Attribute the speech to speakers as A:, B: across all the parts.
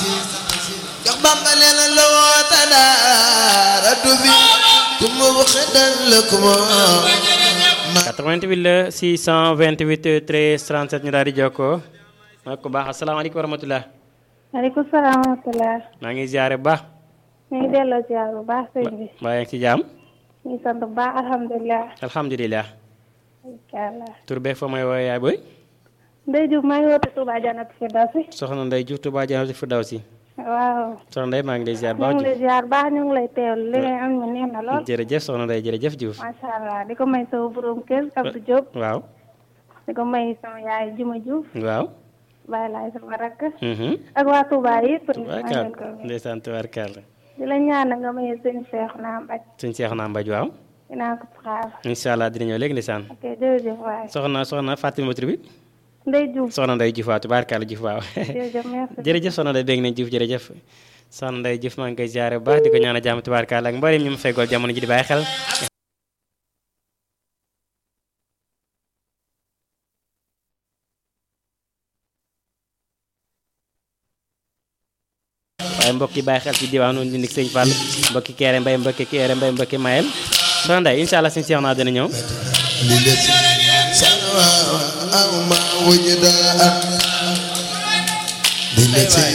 A: jox bamba nee na la woota daara du fi ku mu xedal la ku mu
B: 88 la 628 13 37 ñu daal di jokkoo maa ko baax asalaamaaleykum wa rahmatulah.
C: maaleykum salaam wa rahmatulah.
B: maa ngi ziare bu baax.
C: ñu ngi delloo ziar bu baax sëñ bi.
B: mbaa yaa ngi ci jaam.
C: ñu ngi sant bu baax alhamdulilah.
B: alhamdulilah.
C: incha allah.
B: tur beeg fa may woowee yaay booy.
C: Ndeye Diouf maa ngi woote Touba Janat Firdawsi.
B: soxna Ndeye Diouf Touba Janat Firdawsi.
C: waaw.
B: soxna Ndeye maa ngi lay ziar
C: ñu
B: baax
C: ngi lay ziar baax ñu ngi lay teewlu li ngay am ñu neex na lool.
B: jërëjëf soxna Ndeye jërëjëf Diouf.
C: macha allah di ko may sama borom kër Abdou Diop.
B: waaw.
C: di ko may sama yaay Juma Diouf.
B: waaw.
C: bàyyi laay sama rakk.
B: mhm.
C: ak waa Touba yëpp. maa ngi
B: tubaarkaal
C: leen ko may.
B: ndeysaan tubaarkaal
C: di la ñaan nga may sëñ Cheikh naa mbaj.
B: suñ seex naa mbaj waaw.
C: dinaa ko xaar.
B: incha allah dina ñëw léegi ndeysaan.
C: ok jërëjëf waay.
B: soxna soxna Fatima tur bi.
C: Ndeye Diouf.
B: soxna Ndeye Diouf waaw tubaarkaal Diouf waaw.
C: jërëjëf merci.
B: jërëjëf soxna Ndeye dégg nañ Diouf jërëjëf soxna Ndeye Diouf maa ngi koy ziare bu baax di ko ñaan a jàmm tubaarkaal ak mboolem ñu mu feggool jamono ji di bàyyi xel. waaye mbokk yi bàyyi xel ci diwaanu Ndindik Sëñ Fall mbokki Kéré Mbay mbokki Kéré Mbay mbokki Mayel soxna Ndeye incha allah suñu seex naa dina ñëw.
A: للتي سنوى أو ما وجد للتي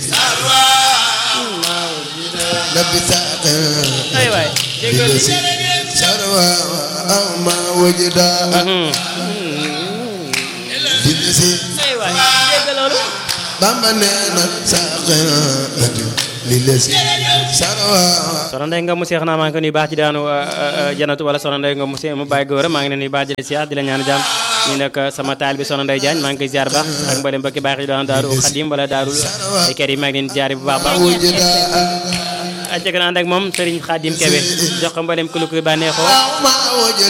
A: لبثاق
B: ay waay déggal
A: للتي سنوى أو ما وجد للتي
B: ay waay déggal loolu.
A: بابا نانا ساقنا للتي سنوى
B: soxna Ndeye nga mu seex naa maa ngi ko nuyu baax ci daanu janatu wala soxna Ndeye nga mu see mu bàyyi góor maa ngi leen nuyu baax di la siyaar di la ñaan jàmm ñu nekk sama taal bi soxna Ndeye Diagne maa ngi koy ziar baax ak mboolem mbokki baax yi doon daaru xadim wala daaru ay kër yi maa ngi leen ziar bu baax baax
A: وجد
B: ak jëkk na ànd ak moom Serigne Khadim Kebe jox ko mboolem ku lu koy bànneexoo
A: ما وجد